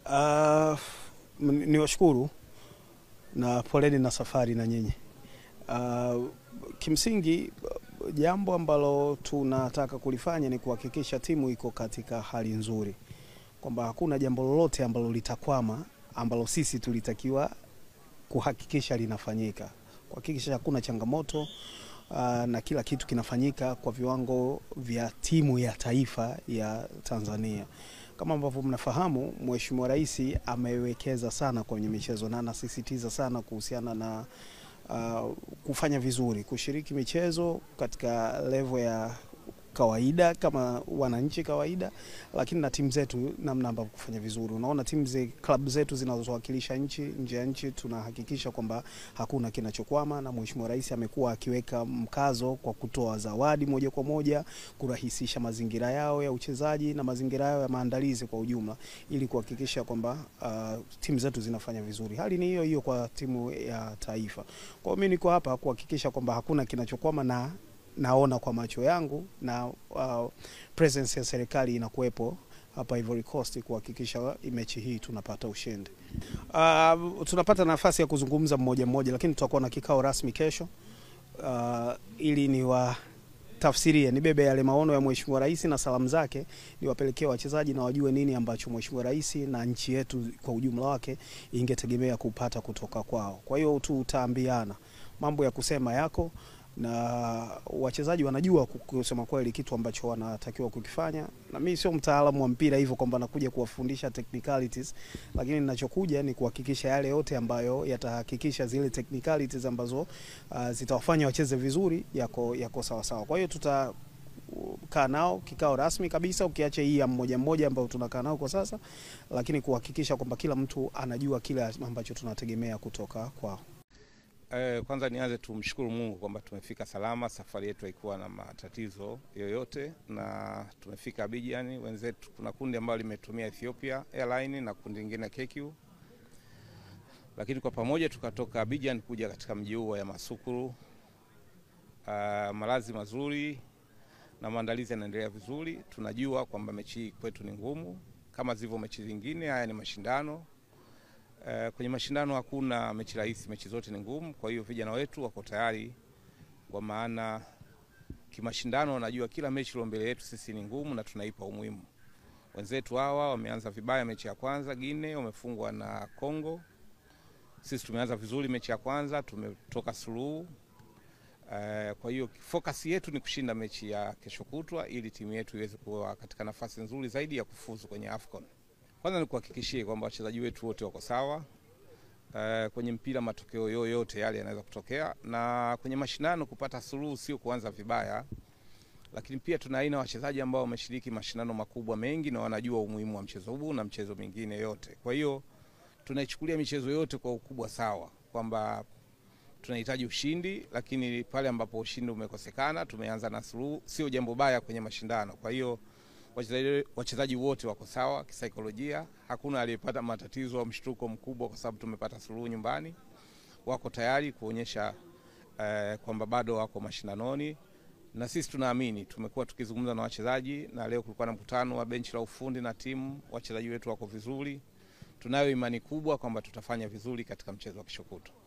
Uh, ni washukuru na poleni na safari na nyinyi. Uh, kimsingi jambo ambalo tunataka kulifanya ni kuhakikisha timu iko katika hali nzuri, kwamba hakuna jambo lolote ambalo litakwama ambalo sisi tulitakiwa kuhakikisha linafanyika, kuhakikisha hakuna changamoto uh, na kila kitu kinafanyika kwa viwango vya timu ya taifa ya Tanzania. Kama ambavyo mnafahamu, Mheshimiwa Rais amewekeza sana kwenye michezo na anasisitiza sana kuhusiana na uh, kufanya vizuri, kushiriki michezo katika level ya kawaida kama wananchi kawaida, lakini na timu zetu namna ambavyo kufanya vizuri. Unaona timu ze, klabu zetu zinazowakilisha nchi nje ya nchi, tunahakikisha kwamba hakuna kinachokwama, na Mheshimiwa Rais amekuwa akiweka mkazo kwa kutoa zawadi moja kwa moja, kurahisisha mazingira yao ya uchezaji na mazingira yao ya maandalizi kwa ujumla, ili kuhakikisha kwamba uh, timu zetu zinafanya vizuri. Hali ni hiyo hiyo kwa timu ya taifa. Kwa hiyo mimi niko hapa kuhakikisha kwamba hakuna kinachokwama na naona kwa macho yangu na uh, presence ya serikali inakuwepo hapa Ivory Coast kuhakikisha mechi hii tunapata ushindi. Uh, tunapata nafasi ya kuzungumza mmoja mmoja, lakini tutakuwa na kikao rasmi kesho uh, ili ni wa tafsirie nibebe yale maono ya Mheshimiwa Rais na salamu zake niwapelekee wachezaji na wajue nini ambacho Mheshimiwa Rais na nchi yetu kwa ujumla wake ingetegemea kupata kutoka kwao. Kwa hiyo tutaambiana mambo ya kusema yako na wachezaji wanajua kusema kweli kitu ambacho wanatakiwa kukifanya, na mimi sio mtaalamu wa mpira hivyo kwamba nakuja kuwafundisha technicalities, lakini ninachokuja ni kuhakikisha yale yote ambayo yatahakikisha zile technicalities ambazo uh, zitawafanya wacheze vizuri yako yako sawa sawa. Kwa hiyo tuta kaa nao kikao rasmi kabisa, ukiacha hii ya mmoja mmoja ambayo tunakaa nao kwa sasa, lakini kuhakikisha kwamba kila mtu anajua kile ambacho tunategemea kutoka kwao. Eh, kwanza nianze tumshukuru Mungu kwamba tumefika salama. Safari yetu haikuwa na matatizo yoyote na tumefika Abidjan. Wenzetu, kuna kundi ambalo limetumia Ethiopia Airline na kundi lingine KQ, lakini kwa pamoja tukatoka Abidjan kuja katika mji huu wa Yamoussoukro. Uh, malazi mazuri na maandalizi yanaendelea vizuri. Tunajua kwamba mechi hii kwetu ni ngumu kama zilivyo mechi zingine. Haya ni mashindano Uh, kwenye mashindano hakuna mechi rahisi, mechi zote ni ngumu. Kwa hiyo vijana wetu wako tayari, kwa maana kimashindano wanajua kila mechi iliyo mbele yetu sisi ni ngumu na tunaipa umuhimu. Wenzetu hawa wameanza vibaya mechi ya kwanza, Guinea wamefungwa na Congo. Sisi tumeanza vizuri mechi ya kwanza, tumetoka suluhu. Uh, kwa hiyo focus yetu ni kushinda mechi ya kesho kutwa ili timu yetu iweze kuwa katika nafasi nzuri zaidi ya kufuzu kwenye AFCON. Kwanza ni kuhakikishie kwamba wachezaji wetu wote wako sawa. Uh, kwenye mpira matokeo yoyote yale yanaweza kutokea, na kwenye mashindano kupata suluhu sio kuanza vibaya, lakini pia tuna aina wachezaji ambao wameshiriki mashindano makubwa mengi na wanajua umuhimu wa mchezo huu na mchezo mingine yote. Kwa hiyo tunaichukulia michezo yote kwa ukubwa sawa, kwamba tunahitaji ushindi, lakini pale ambapo ushindi umekosekana tumeanza na suluhu, sio jambo baya kwenye mashindano. Kwa hiyo wachezaji wote wako sawa kisaikolojia, hakuna aliyepata matatizo au mshtuko mkubwa kwa sababu tumepata suluhu nyumbani. Wako tayari kuonyesha eh, kwamba bado wako mashindanoni, na sisi tunaamini. Tumekuwa tukizungumza na wachezaji na leo kulikuwa na mkutano wa benchi la ufundi na timu. Wachezaji wetu wako vizuri, tunayo imani kubwa kwamba tutafanya vizuri katika mchezo wa kesho kutwa.